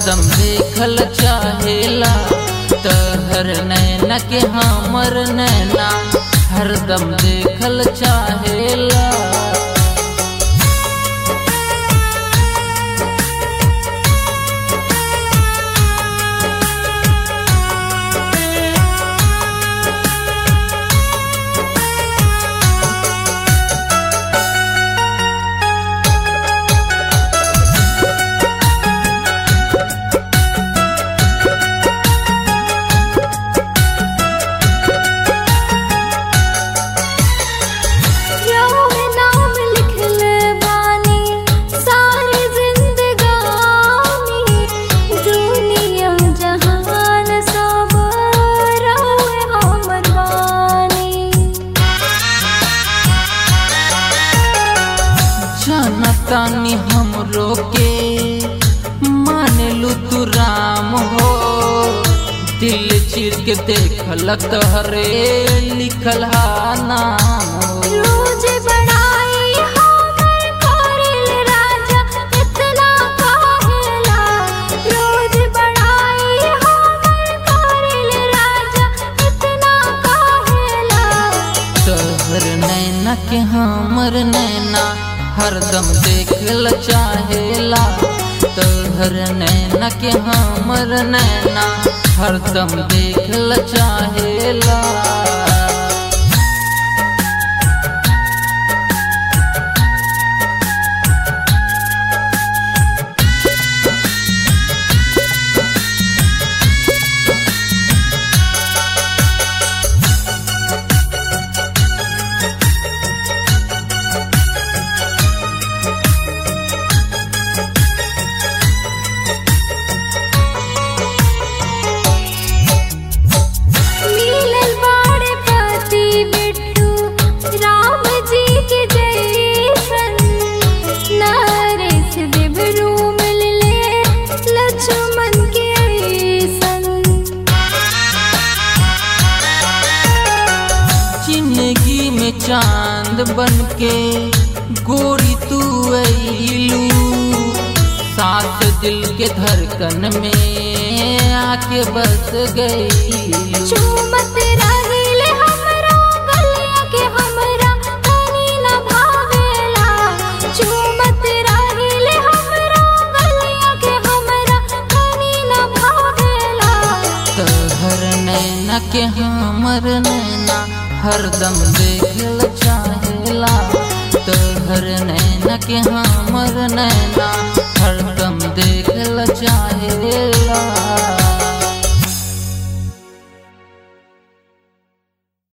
हरदम देखल चाहेला तहर नैना के हमर नैना हरदम देखल चाहेला रहुए नाम लिखले बानी सारी जिंदगानी दुनिया जहान सब रहुए हमर बानी जनतानी हमरो के मान लू तू राम हो दिल चीर के देखल तहरे लिखल हा नाम हो रोज बड़ाई हमर करेल राजा इतना काहेला रोज बड़ाई हमर करेल राजा इतना काहेला तहर नैना के हमर नैना हरदम देखल चाहेला तहर नैना के हमर नैना हरदम देखल चाहेला मिलल बाड़े पति बिट्टू राम जी के जैसन नरेश देवरू मिलले लक्ष्मण के ऐसन जिंदगी में चांद बन के गोरी तू अइलू साथ दिल के धड़कन में आके बस गई चूमत रहिले हमरा गलिया के हमरा तनी न भावेला चूमत रहिले हमरा गलिया के हमरा तनी न भावेला तहर नैना के हमर नैना हरदम देखल चाहेला तहर नैना के हमर नैना हरदम देखल चाहेला